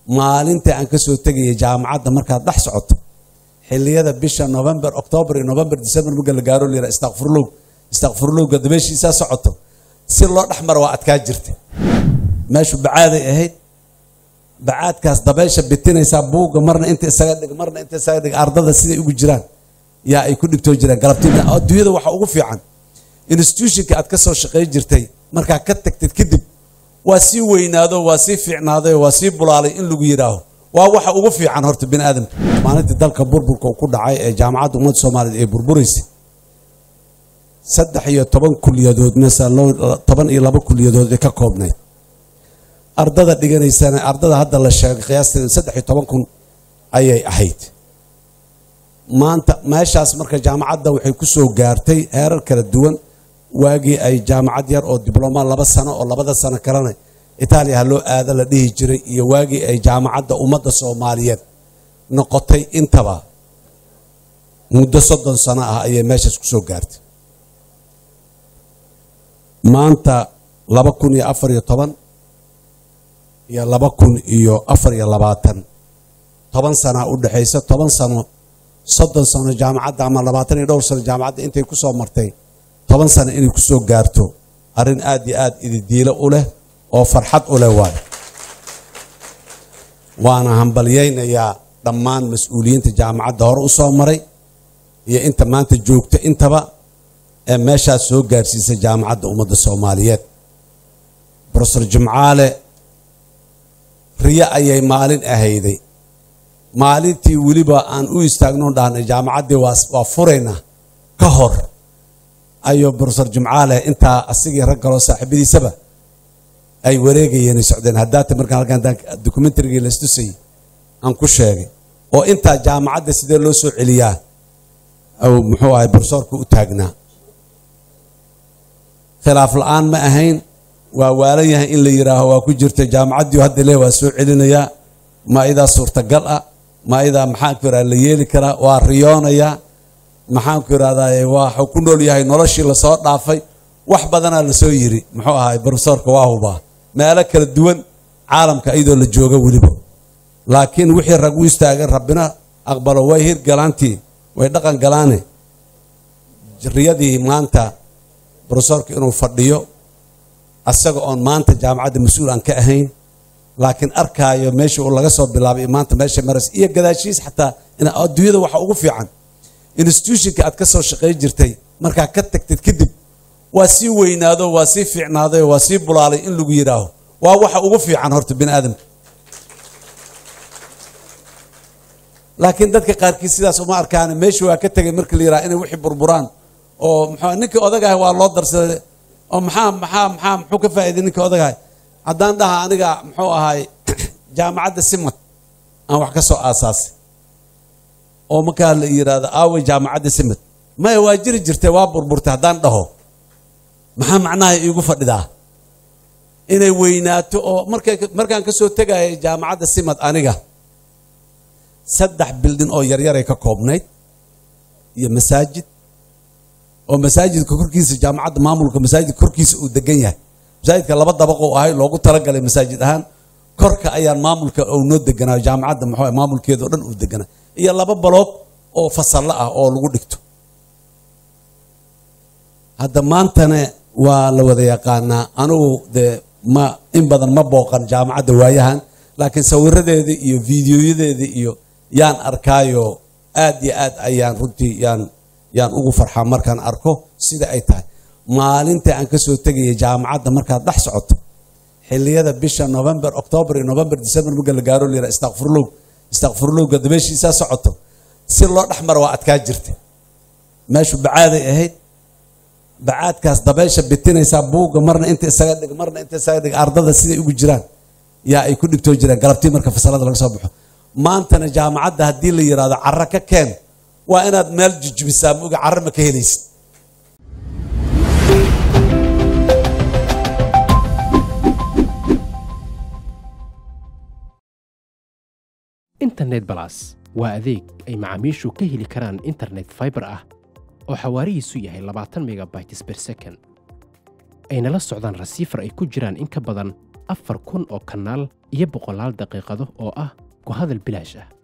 maalinta aan kasoo tegaya jaamacadda markaad dhex socoto xiliyada bisha november october iyo november december marka la gaaro layira istakfurlow istakfurlowga dabeeshiisaa socoto si loo dhex maro waa adkaa jirta meeshu bacaaday ahayd bacaadkaas dabeesha bitinaysaa buugga marna inta isaga dhig marna inta isaga dhig ardada siday ugu jiraan yaa ay ku dhibtoo jiraan galabtii adduunyada waxa ugu fiican institutionka aad ka soo shaqay jirtay markaa ka tagtid kadib waa sii weynaado waa sii fiicnaaday waa sii bulaalay in lagu yidhaaho waa waxa ugu fiican horta bini aadamka maalintii dalka burburka uu ku dhacay ee jaamacadda ummadda soomaaliyeed ay burburaysay saddex iyo toban kuliyadood masalo toban iyo laba kuliyadood ay ka koobnayd ardada dhiganaysana ardada hadda la sheegay qiyaasteeda saddex iyo toban kun ayay ahayd maanta meeshaas marka jaamacadda waxay ku soo gaartay heerar kala duwan waagii ay jaamacad yar oo diblooma laba sano oo labada sano kalena itaaliya ha loo aada la dhihi jiray iyo waagii ay jaamacadda ummadda soomaaliyeed noqotay intaba muddo soddon sano ah ayay meeshaas ku soo gaartay maanta laba kun iyo afar iyo toban iyo laba kun iyo afar iyo labaatan toban sanaa u dhexaysa toban sano soddon sano jaamacadda ama labaatan iyo dhowr sano jaamacadda intay ku soo martay toban sano inay ku soo gaarto arrin aad iyo aad ididiilo u leh oo farxad u leh waayo waana hambalyaynayaa dhammaan mas-uuliyiinta jaamacadda hore u soo maray iyo inta maanta joogta intaba ee meeshaas soo gaarsiisay jaamacadda ummadda soomaaliyeed brofesor jimcaale riyo ayay maalin ahayday maalintii weliba aan u istaagno dhahnay jaamacaddii waa furayna ka hor ayuu brofesor jimcaale intaa asigii rag kaloo saaxiibadiisaba ay wareegayeen socdeen haddaata markaan halkaan documentarygii la istusayay aan ku sheegay oo intaa jaamacadda sidee loo soo celiyaa muxuu ahay brofesorka u taagnaa khilaaf la-aan ma ahayn waa waalan yahay in la yidhaaho waa ku jirta jaamacaddii hadda le waa soo celinayaa ma idaa suurtagal ah ma idaa maxaanku yidhahda la yeeli karaa waa riyoonayaa maxaanku yidhahdaa waxuu ku nool yahay noloshii lasoo dhaafay wax badanaa lasoo yiri muxuu ahay brofesorka waa hubaa meelo kala duwan caalamka iyadoo la jooga weliba laakiin wixii rag u istaageen rabbina aqbalo way hirgalaantii way dhaqan galaane riyadii maanta brofesorka inuu fadhiyo asaga oon maanta jaamacadda mas-uul aan ka ahayn laakiin arkaayo meesha uu laga soo bilaabay maanta meesha maras iyo gadaashiis xataa adduunyada waxa ugu fiican institutionka aad ka soo shaqay jirtay markaa ka tagtid kadib waa sii weynaado waa sii fiicnaaday waa sii bulaalay in lagu yidhaaho waa waxa ugu fiican horta bini aadamka laakiin dadka qaarkiis sidaas uma arkaan meesha waa ka tegay marka la yidhaha inay wixii burburaan oo muxuu ninkii odagahay waa loo darsaday oo maxaa maxaa maxaa muxuu ka faa'iiday ninkii odagahay haddaan dhaha aniga muxuu ahay jaamacadda simad aan wax ka soo aasaasay oo markaa la yidhaahdo aaway jaamacadda simad maya waa jiri jirtay waa burburtay haddaan dhaho maxaa macnaha iigu fadhidaa inay weynaato oo markay markaan ka soo tegayay jaamacadda simad aniga saddex bildin oo yaryaray ka koobnayd iyo masaajid oo masaajidka korkiisa jaamacadda maamulka masaajidka korkiisa uu degan yahay masaajidka laba dabaqo ahay loogu talagalay masaajid ahaan korka ayaan maamulka uu noo deganaayo jaamacadda muxuu maamulkeeda oo dhan uu deganaa iyo laba baloog oo fasallo ah oo lagu dhigto hadda maantana waa la wada yaqaanaa anugu dee ma in badan ma booqan jaamacadda waayahan laakiin sawiradeeda iyo fiidiyoyadeeda iyo yaan arkaayo aad iyo aad ayaan runtii yaan yaan ugu farxaa markaan arko sida ay tahay maalinta aan kasoo tegaya jaamacadda markaad dhex socoto xiliyada bisha november october iyo november december marka la gaaro layira istakfurlow istakfurlowga dabeeshiisaa socoto si loo dhex maro waa adkaa jirta meeshu bacaaday ahayd bacaadkaas dabeesha bitinaysaa buugga marna inta isaga dhig marna inta isaga dhig ardada siday ugu jiraan yaa ay ku dhibtoo jiraan galabtii marka fasalada laga soo baxo maantana jaamacadda haddii la yidhaahdo carro ka keen waa inaad meel jujubisaa moga carro ma ka helaysid internet balas waa adeeg ay macaamiishu ka heli karaan internet faibar ah oo xawaarihiisu yahay labaatan megabytes ber second ayna la socdaan rasiifar ay ku jiraan in ka badan afar kun oo kanaal iyo boqolaal daqiiqado oo ah ku hadal bilaash ah